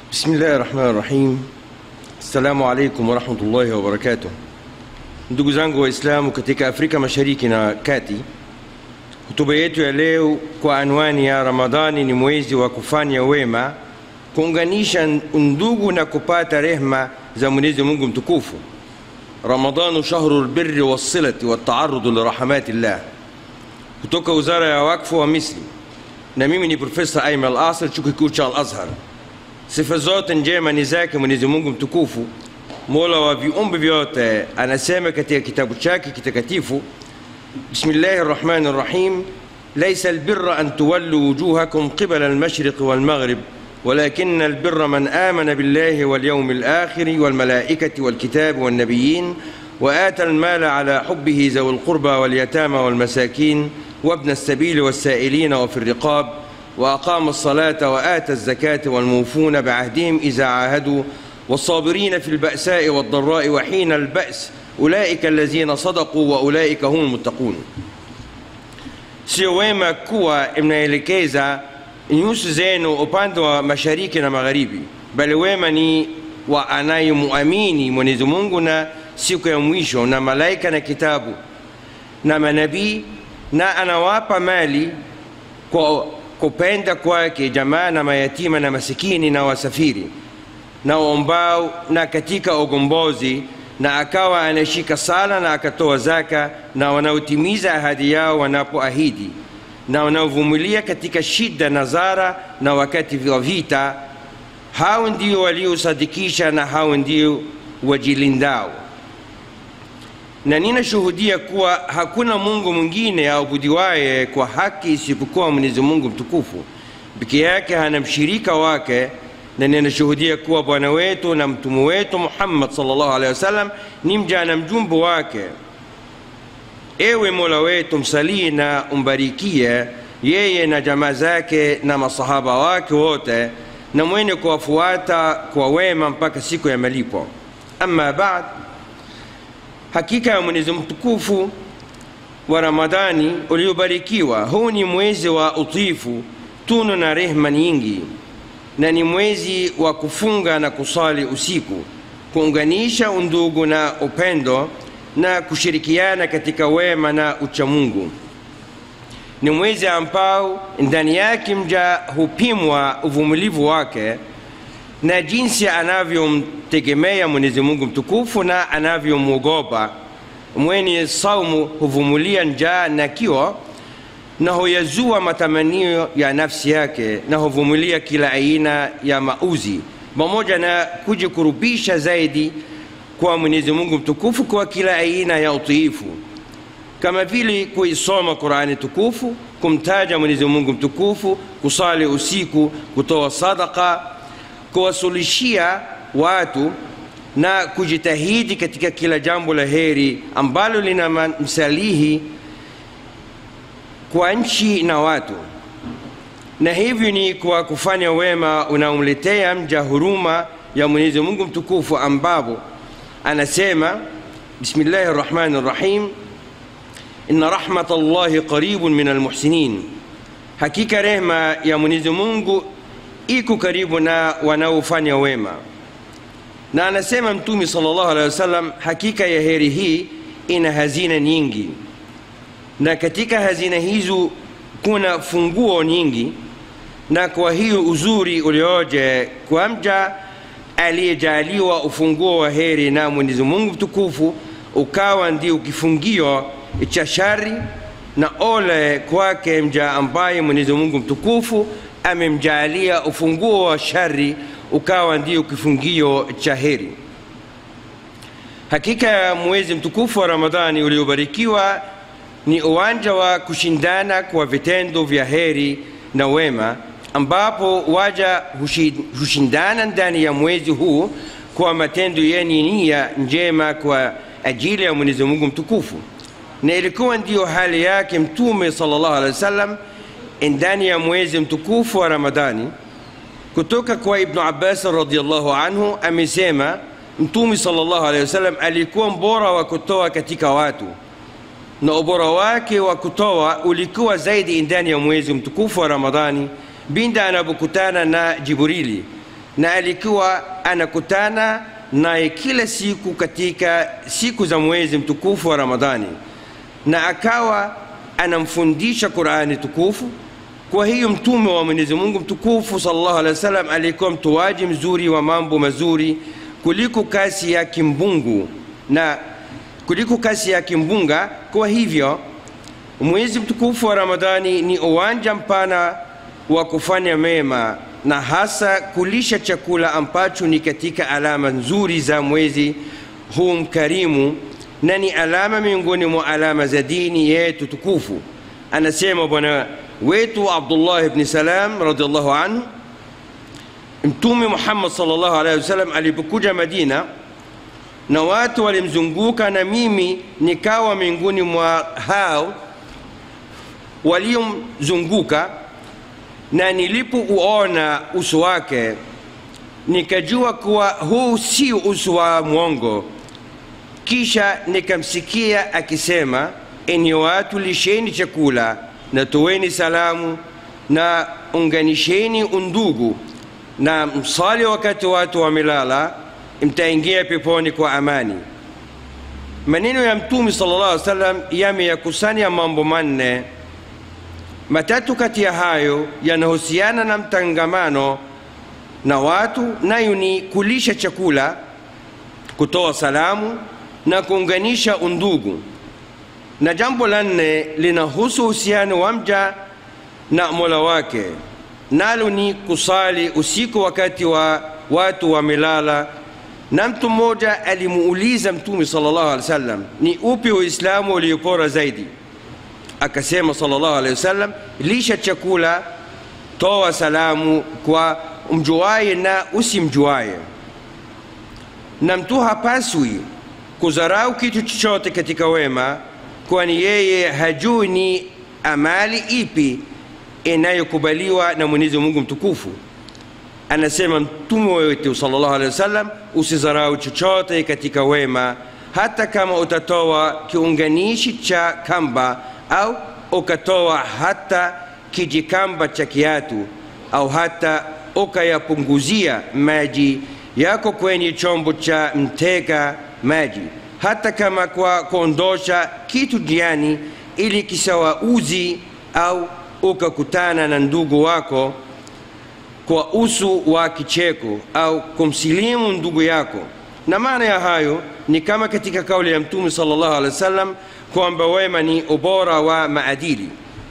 Bismillahi rahmani rahim. Assalamu alaikum warahmatullahi wabarakatuh. Ndugu zangu Waislamu katika Afrika Mashariki na Kati, hotuba yetu ya leo kwa anwani ya Ramadhani ni mwezi wa kufanya wema, kuunganisha undugu na kupata rehma za Mwenyezi Mungu mtukufu. Ramadhanu shahru lbirri wassilati wataarudu lirahamati llah, kutoka Wizara ya Wakfu wa Misri, na mimi ni Profesa Aiman Al-Asr, chuo kikuu cha Al-Azhar. Sifa zote njema ni zake Mwenyezi Mungu mtukufu, mola wa viumbe vyote. Anasema katika kitabu chake kitakatifu, bismillahi rrahmani rrahim, laisa albirra an tuwallu wujuhakum qibala almashriqi walmaghrib ولكن البر من آمن بالله واليوم الآخر والملائكة والكتاب والنبيين وآتى المال على حبه ذوي القربى واليتامى والمساكين وابن السبيل والسائلين وفي الرقاب وأقام الصلاة وآتى الزكاة والموفون بعهدهم إذا عاهدوا والصابرين في البأساء والضراء وحين البأس أولئك الذين صدقوا وأولئك هم المتقون sio wema kuwa mnaelekeza nyuso zenu upande wa mashariki na magharibi, bali wema ni wa anayemuamini Mwenyezi Mungu na siku ya mwisho na malaika na kitabu na manabii, na anawapa mali kwa kupenda kwake jamaa na mayatima na masikini na wasafiri na waombao na katika ugombozi, na akawa anashika sala na akatoa zaka, na wanaotimiza ahadi yao wanapoahidi, na wanaovumilia katika shida na zara na wakati wa vita. Hao ndio waliosadikisha na hao ndio wajilindao. Na ninashuhudia kuwa hakuna Mungu mwingine aabudiwaye kwa haki isipokuwa Mwenyezi Mungu mtukufu peke yake, hana mshirika wake, na ninashuhudia kuwa bwana wetu na mtume wetu Muhammad sallallahu alaihi wasallam ni mja na mjumbe wake. Ewe Mola wetu, msalii na umbarikie yeye na jamaa zake na masahaba wake wote na mwenye kuwafuata kwa wema mpaka siku ya malipo. Amma baad, hakika ya Mwenyezi mtukufu wa Ramadhani uliobarikiwa, huu ni mwezi wa utifu, tunu na rehma nyingi, na ni mwezi wa kufunga na kusali usiku, kuunganisha undugu na upendo na kushirikiana katika wema na uchamungu. Ni mwezi ambao ndani yake mja hupimwa uvumilivu wake na jinsi anavyomtegemea Mwenyezi Mungu mtukufu na anavyomwogopa. Mwenye saumu huvumilia njaa na kiu na huyazua matamanio ya nafsi yake na huvumilia kila aina ya mauzi, pamoja na kujikurubisha zaidi kwa Mwenyezi Mungu mtukufu kwa kila aina ya utiifu, kama vile kuisoma Qurani tukufu, kumtaja Mwenyezi Mungu mtukufu, kusali usiku, kutoa sadaka, kuwasulishia watu na kujitahidi katika kila jambo la heri ambalo lina msalihi kwa nchi na watu, na hivyo ni kwa kufanya wema unaomletea mja huruma ya Mwenyezi Mungu mtukufu ambapo anasema bismillahi rrahmani rrahim, inna rahmata llahi qaribun min almuhsinin, hakika rehma ya Mwenyezi Mungu iko karibu na wanaofanya wema. Na anasema Mtume sallallahu alaihi wasallam, hakika ya heri hii ina hazina nyingi, na katika hazina hizo kuna funguo nyingi, na kwa hiyo uzuri ulioje kwa mja aliyejaliwa ufunguo wa heri na Mwenyezi Mungu mtukufu ukawa ndio kifungio cha shari, na ole kwake mja ambaye Mwenyezi Mungu mtukufu amemjalia ufunguo wa shari ukawa ndio kifungio cha heri. Hakika ya mwezi mtukufu wa Ramadhani uliobarikiwa ni uwanja wa kushindana kwa vitendo vya heri na wema ambapo waja hushindana ndani ya mwezi huu kwa matendo yenye nia njema kwa ajili ya Mwenyezi Mungu mtukufu, na ilikuwa ndiyo hali yake Mtume sallallahu alaihi wasallam ndani ya mwezi mtukufu wa Ramadhani. Kutoka kwa Ibnu Abbas radhiyallahu anhu amesema Mtume sallallahu alaihi wasallam alikuwa mbora wa kutoa katika watu, na ubora wake wa kutoa ulikuwa zaidi ndani ya mwezi mtukufu wa Ramadhani binda anapokutana na Jibrili na alikuwa anakutana naye kila siku katika siku za mwezi mtukufu wa Ramadhani, na akawa anamfundisha Qurani tukufu. Kwa hiyo mtume wa Mwenyezi Mungu mtukufu sallallahu alaihi wasallam alikuwa mtoaji mzuri wa mambo mazuri kuliko kasi ya kimbungu na kuliko kasi ya kimbunga. Kwa hivyo mwezi mtukufu wa Ramadhani ni uwanja mpana wa kufanya mema na hasa kulisha chakula ambacho ni katika alama nzuri za mwezi huu mkarimu na ni alama miongoni mwa alama za dini yetu tukufu. Anasema bwana wetu Abdullah ibn Salam radhiallahu anhu, Mtume Muhammad sallallahu alaihi wasallam alipokuja Madina na watu walimzunguka, na mimi nikawa miongoni mwa hao waliomzunguka, na nilipouona uso wake nikajua kuwa huu si uso wa mwongo. Kisha nikamsikia akisema, enyi watu, lisheni chakula na toweni salamu na unganisheni undugu na msali wakati watu wamelala, mtaingia peponi kwa amani. Maneno ya Mtume sallallahu alaihi wasallam yameyakusanya mambo manne. Matatu kati ya hayo yanahusiana na mtangamano na watu, nayo ni kulisha chakula, kutoa salamu na kuunganisha undugu, na jambo la nne linahusu uhusiano wa mja na mola wake, nalo ni kusali usiku wakati wa watu wamelala. Na mtu mmoja alimuuliza Mtume sallallahu alaihi wasallam, ni upi Uislamu uliopora zaidi? Akasema sallallahu alaihi wasallam, lisha chakula, toa salamu kwa mjuaye na usimjuaye. Na mtu hapaswi kudharau kitu chochote katika wema, kwani yeye hajui ni amali ipi inayokubaliwa na Mwenyezi Mungu mtukufu. Anasema mtume wetu sallallahu alaihi wasallam, usidharau chochote katika wema, hata kama utatoa kiunganishi cha kamba au ukatoa hata kijikamba cha kiatu au hata ukayapunguzia maji yako kwenye chombo cha mteka maji, hata kama kwa kuondosha kitu jiani ili kisawauzi au ukakutana na ndugu wako kwa uso wa kicheko au kumsilimu ndugu yako. Na maana ya hayo ni kama katika kauli ya Mtume sallallahu alaihi wasallam kwamba wema ni ubora wa maadili,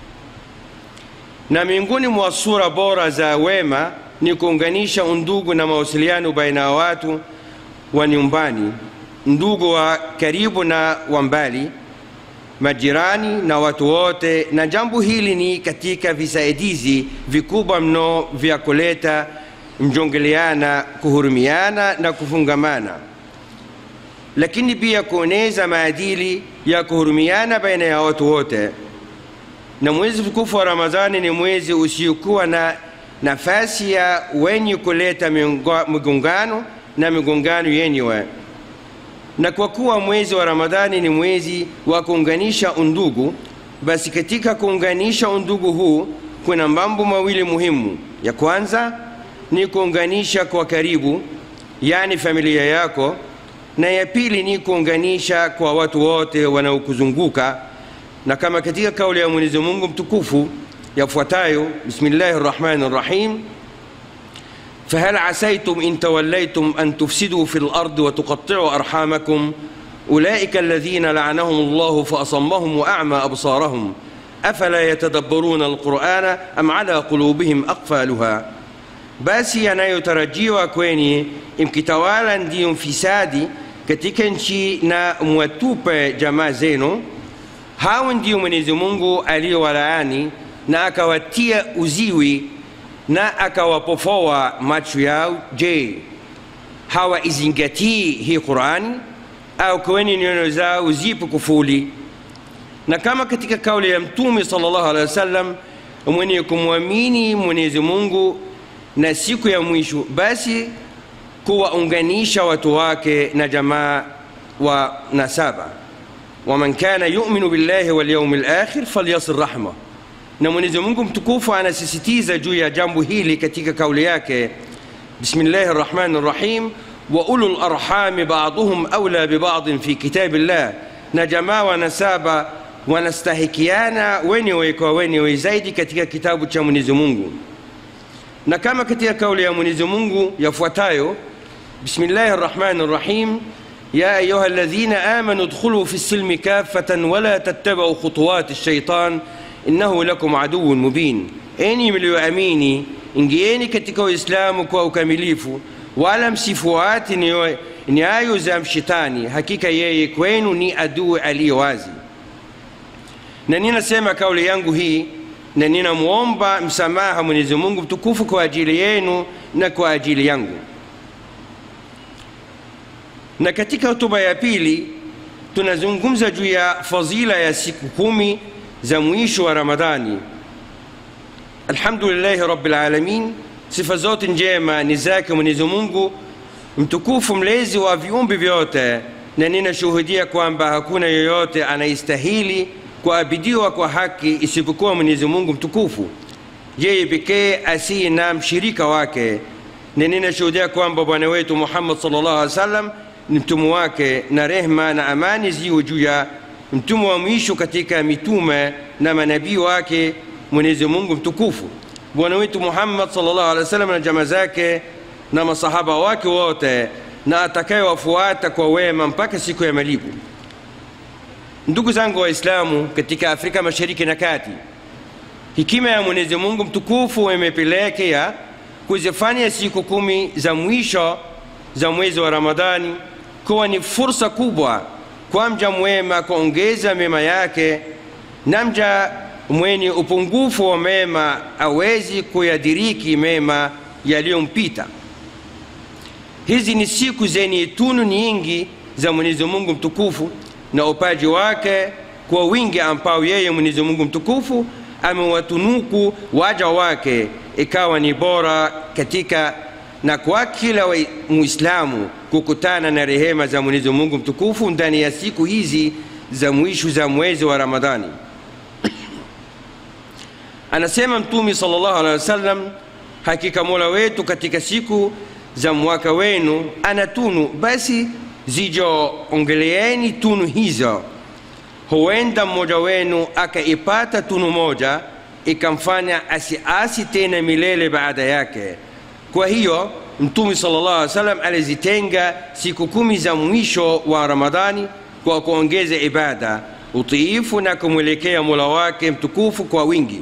na miongoni mwa sura bora za wema ni kuunganisha undugu na mawasiliano baina ya watu wa nyumbani, ndugu wa karibu na wa mbali, majirani na watu wote. Na jambo hili ni katika visaidizi vikubwa mno vya kuleta mjongeleana, kuhurumiana na kufungamana, lakini pia kueneza maadili ya kuhurumiana baina ya watu wote. Na mwezi mtukufu wa Ramadhani ni mwezi usiokuwa na nafasi ya wenye kuleta migongano na migongano yenyewe. Na kwa kuwa mwezi wa Ramadhani ni mwezi wa kuunganisha undugu, basi katika kuunganisha undugu huu kuna mambo mawili muhimu. Ya kwanza ni kuunganisha kwa karibu, yani familia yako, na ya pili ni kuunganisha kwa watu wote wanaokuzunguka, na kama katika kauli ya Mwenyezi Mungu mtukufu yafuatayo, bismillahi rrahmani rrahim فهل عسيتم إن توليتم أن تفسدوا في الأرض وتقطعوا أرحامكم أولئك الذين لعنهم الله فأصمهم وأعمى أبصارهم أفلا يتدبرون القرآن أم على قلوبهم أقفالها basi yanayotarajiwa kwenye mkitawala ndiyo mfisadi katika nchi na mwatupe jamaa zenu hao ndio mwenyezi mungu aliyowalaani na akawatia uziwi na akawapofoa macho yao. Je, hawaizingatii hii Qurani au kwenye nyoyo zao zipo kufuli? Na kama katika kauli ya Mtume sallallahu alaihi wasallam, mwenye kumwamini Mwenyezi Mungu na siku ya mwisho, basi kuwaunganisha watu wake na jamaa wa nasaba. waman kana yuminu billahi walyaumi lakhir falyasil rahma na Mwenyezi Mungu mtukufu anasisitiza juu ya jambo hili katika kauli yake, بسم الله الرحمن الرحيم وأولو الأرحام بعضهم أولى ببعض في كتاب الله na jamaa wanasaba wanastahikiana wenyewe kwa wenyewe zaidi katika kitabu cha Mwenyezi Mungu, na kama katika kauli ya Mwenyezi Mungu yafuatayo: Bismillahi rrahmani rrahim ya ayuha alladhina amanu dkhulu fi silmi kaffatan wala tattabau khutuwati shaitan innahu lakum aduwwun mubin, enyi mlioamini ingieni katika Uislamu kwa ukamilifu, wala msifuati nyayo za mshetani, hakika yeye kwenu ni adui aliye wazi. Na ninasema kauli yangu hii na ninamwomba msamaha Mwenyezi Mungu mtukufu kwa ajili yenu na kwa ajili yangu. Na katika hotuba ya pili tunazungumza juu ya fadhila ya siku kumi za mwisho wa Ramadhani. Alhamdulillahi rabbil alamin, sifa zote njema ni zake Mwenyezi Mungu mtukufu, mlezi wa viumbe vyote, na ninashuhudia kwamba hakuna yoyote anayestahili kuabidiwa kwa haki isipokuwa Mwenyezi Mungu mtukufu, yeye pekee asiye na mshirika wake, na ninashuhudia kwamba bwana wetu Muhammad sallallahu alaihi wasallam ni mtume wake, na rehma na amani ziwe juu ya mtume wa mwisho katika mitume na manabii wake Mwenyezi Mungu mtukufu, bwana wetu Muhammad sallallahu alaihi wasallam na jamaa zake na masahaba wake wote, na atakayewafuata kwa wema mpaka siku ya malipo. Ndugu zangu Waislamu katika Afrika Mashariki na Kati, hekima ya Mwenyezi Mungu mtukufu imepelekea kuzifanya siku kumi za mwisho za mwezi wa Ramadhani kuwa ni fursa kubwa kwa mja mwema kuongeza mema yake, na mja mwenye upungufu wa mema awezi kuyadiriki mema yaliyompita. Hizi ni siku zenye tunu nyingi za Mwenyezi Mungu mtukufu na upaji wake kwa wingi ambao yeye Mwenyezi Mungu mtukufu amewatunuku waja wake, ikawa ni bora katika na kwa kila Muislamu kukutana na rehema za Mwenyezi Mungu mtukufu ndani ya siku hizi za mwisho za mwezi wa Ramadhani. Anasema Mtume sallallahu alaihi wasallam, hakika Mola wetu katika siku za mwaka wenu ana tunu, basi zijoongeleeni tunu hizo. Huenda mmoja wenu akaipata tunu moja ikamfanya asiasi tena milele baada yake. Kwa hiyo Mtume sallallahu alaihi wasallam alizitenga siku kumi za mwisho wa Ramadhani kwa kuongeza ibada, utiifu na kumwelekea Mola wake mtukufu kwa wingi.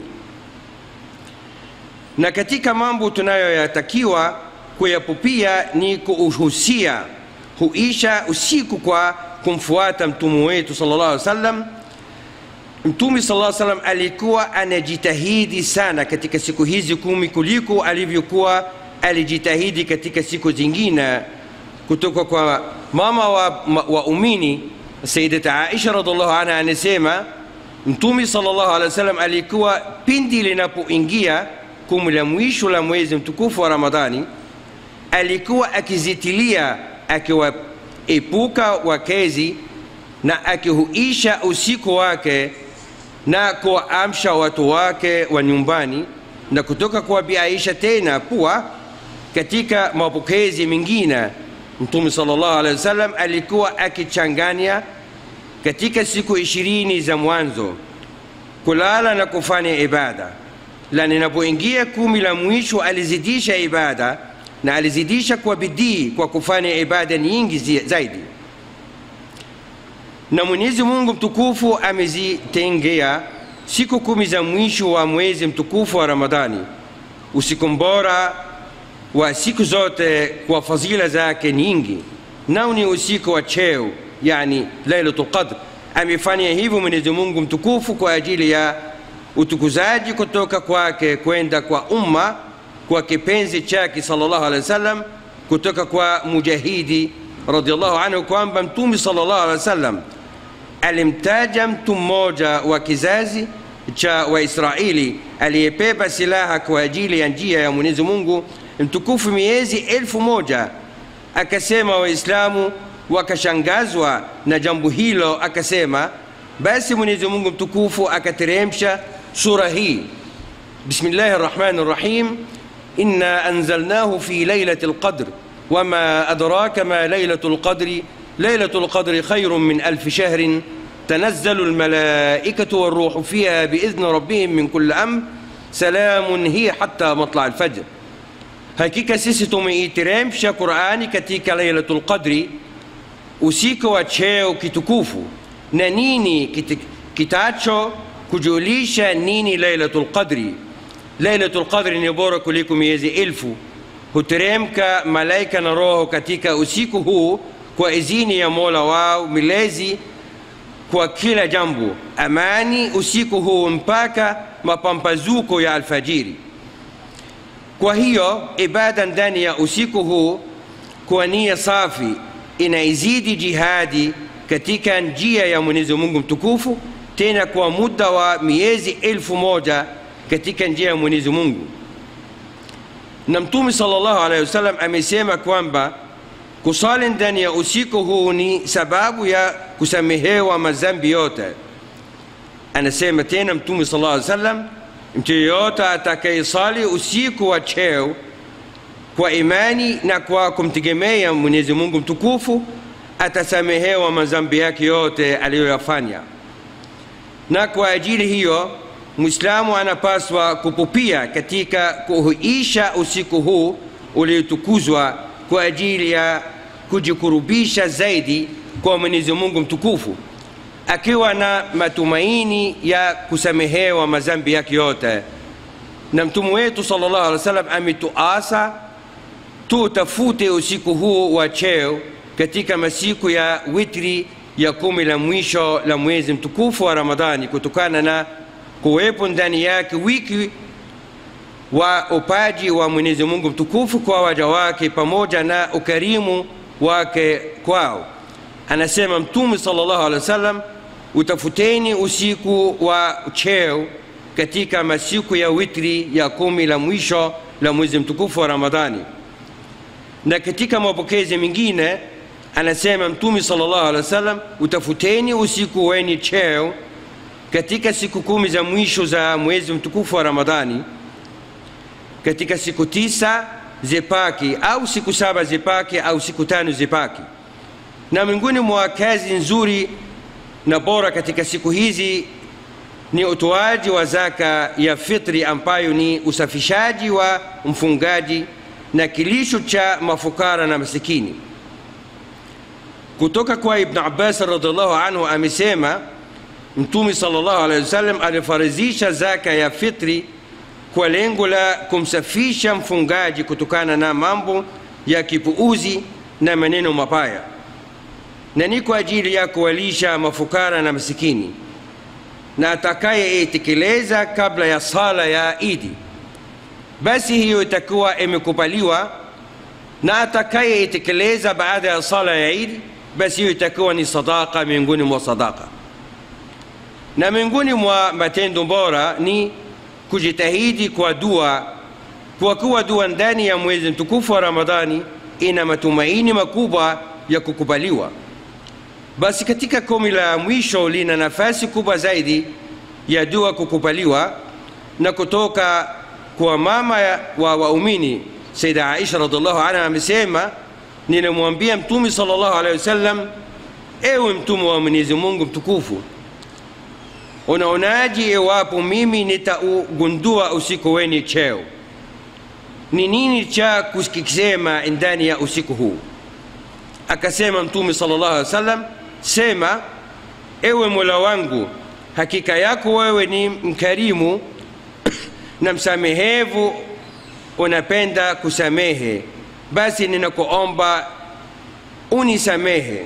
Na katika mambo tunayoyatakiwa kuyapupia ni kuuhusia huisha usiku kwa kumfuata mtume wetu sallallahu alaihi wasallam. Mtume sallallahu alaihi wasallam alikuwa anajitahidi sana katika siku hizi kumi kuliko alivyokuwa alijitahidi katika siku zingine, kutoka kwa mama wa, wa umini Sayyidat Aisha radhiallahu anha anasema Mtume sallallahu alaihi wasallam alikuwa pindi linapoingia kumi la mwisho la mwezi mtukufu wa Ramadhani alikuwa akizitilia akiwaepuka wakezi na akihuisha usiku wake na kuwaamsha watu wake wa nyumbani, na kutoka kwa Bi Aisha tena kuwa katika mapokezi mengine Mtume sallallahu alaihi wasallam alikuwa akichanganya katika siku ishirini za mwanzo kulala na kufanya ibada, la ninapoingia kumi la mwisho alizidisha ibada na alizidisha kwa bidii kwa kufanya ibada nyingi zaidi, na Mwenyezi Mungu mtukufu amezitengea siku kumi za mwisho wa mwezi mtukufu wa Ramadhani usiku mbora wa siku zote kwa fadhila zake nyingi, nao ni usiku wa cheo, yani Lailatul Qadr. Amefanya hivyo Mwenyezi Mungu mtukufu kwa ajili ya utukuzaji kutoka kwake kwenda kwa umma kwa kipenzi chake sallallahu alaihi wasallam, kutoka kwa Mujahidi radhiallahu anhu kwamba Mtume sallallahu alaihi wasallam alimtaja mtu mmoja wa kizazi cha Waisraeli aliyepepa silaha kwa ajili ya njia ya Mwenyezi Mungu mtukufu miezi elfu moja akasema Waislamu wakashangazwa na jambo hilo, akasema basi Mwenyezi Mungu mtukufu akateremsha sura hii, bismillahi rrahmani rrahim إنا أنزلناه في ليلة القدر وما أدراك ما ليلة القدر ليلة القدر خير من ألف شهر تنزل الملائكة والروح فيها بإذن ربهم من كل أمر سلام هي حتى مطلع الفجر hakika sisi tumeiteremsha qurani katika lailatul qadri usiku wa cheo kitukufu na nini kit, kitacho kujulisha nini lailatul qadri lailatul qadri ni bora kuliko miezi elfu huteremka malaika na roho katika usiku huu kwa idhini ya mola wao milezi kwa kila jambo amani usiku huu mpaka mapambazuko ya alfajiri kwa hiyo ibada ndani ya usiku huu kwa nia safi inaizidi jihadi katika njia ya mwenyezi mungu mtukufu tena kwa muda wa miezi elfu moja katika njia ya mwenyezi mungu na mtume salllahu alehi wasallam amesema kwamba kusali ndani ya usiku huu ni sababu ya kusamehewa madhambi yote anasema tena mtume sala llaw sallam mtu yeyote atakayesali usiku wa cheo kwa imani na kwa kumtegemea mwenyezi mungu mtukufu atasamehewa madhambi yake yote aliyoyafanya na kwa ajili hiyo mwislamu anapaswa kupupia katika kuhuisha usiku huu uliotukuzwa kwa ajili ya kujikurubisha zaidi kwa mwenyezi mungu mtukufu akiwa na matumaini ya kusamehewa madhambi yake yote na mtume wetu sala llahu alih wa sallam ametuasa tutafute usiku huu wa cheo katika masiku ya witri ya kumi la mwisho la mwezi mtukufu wa ramadhani kutokana na kuwepo ndani yake wiki wa upaji wa mwenyezi mungu mtukufu kwa waja wake pamoja na ukarimu wake kwao anasema mtume salllahu alehi wa sallam utafuteni usiku wa cheo katika masiku ya witri ya kumi la mwisho la mwezi mtukufu wa ramadhani na katika mapokezi mengine anasema mtume salllahu alehi wa sallam utafuteni usiku wenye cheo katika siku kumi za mwisho za mwezi mtukufu wa ramadhani katika siku tisa zipaki au siku saba zipaki au siku tano zipaki na miongoni mwa kazi nzuri na bora katika siku hizi ni utoaji wa zaka ya fitri ambayo ni usafishaji wa mfungaji na kilisho cha mafukara na masikini kutoka kwa ibn abbas radiallahu anhu amesema mtume salllahu alehi wasallam alifarizisha zaka ya fitri kwa lengo la kumsafisha mfungaji kutokana na mambo ya kipuuzi na maneno mabaya na ni kwa ajili ya kuwalisha mafukara na masikini na atakayeitekeleza kabla ya sala ya idi basi hiyo itakuwa imekubaliwa na atakayeitekeleza baada ya sala ya idi basi hiyo itakuwa ni sadaka miongoni mwa sadaka na miongoni mwa matendo bora ni kujitahidi kwa dua kwa kuwa dua ndani ya mwezi mtukufu wa ramadhani ina matumaini makubwa ya kukubaliwa basi katika kumi la mwisho lina nafasi kubwa zaidi ya dua kukubaliwa na kutoka kwa mama wa waumini saida aisha radiallahu anha amesema ninamwambia mtume salllahu alehi wasallam ewe mtume wa mwenyezi mungu mtukufu unaonaji iwapo mimi nitaugundua usiku wenye cheo ni nini cha kukisema ndani ya usiku huu akasema mtume sala llahu alih wa sallam sema ewe mola wangu hakika yako wewe ni mkarimu na msamehevu unapenda kusamehe basi ninakuomba unisamehe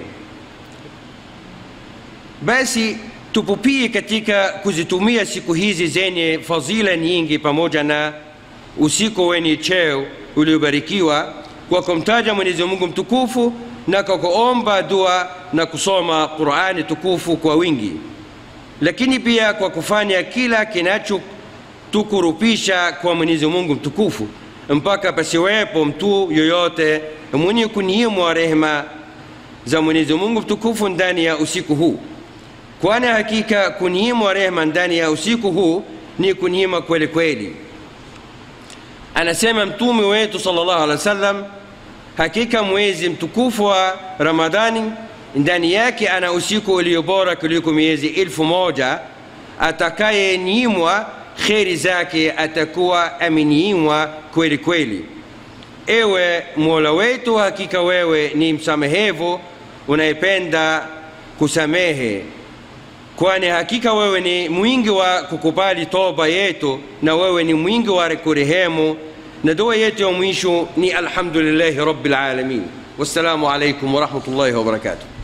basi tupupie katika kuzitumia siku hizi zenye fadhila nyingi pamoja na usiku wenye cheo uliobarikiwa kwa kumtaja mwenyezi mungu mtukufu na kwa kuomba dua na kusoma qurani tukufu kwa wingi lakini pia kwa kufanya kila kinachotukurupisha kwa mwenyezi mungu mtukufu mpaka pasiwepo mtu yoyote mwenye kuniimwa rehema za mwenyezi mungu mtukufu ndani ya usiku huu kwani hakika kuniimwa rehema ndani ya usiku huu ni kuniima kweli kweli anasema mtume wetu sallallahu alaihi wasallam hakika mwezi mtukufu wa ramadhani ndani yake ana usiku ulio bora kuliko miezi elfu moja atakayenyimwa kheri zake atakuwa amenyimwa kweli kweli ewe mola wetu hakika wewe ni msamehevu unayependa kusamehe kwani hakika wewe ni mwingi wa kukubali toba yetu na wewe ni mwingi wa kurehemu na dua yetu ya mwisho ni alhamdulillahi rabbil alamin wassalamu alaikum warahmatullahi wabarakatuh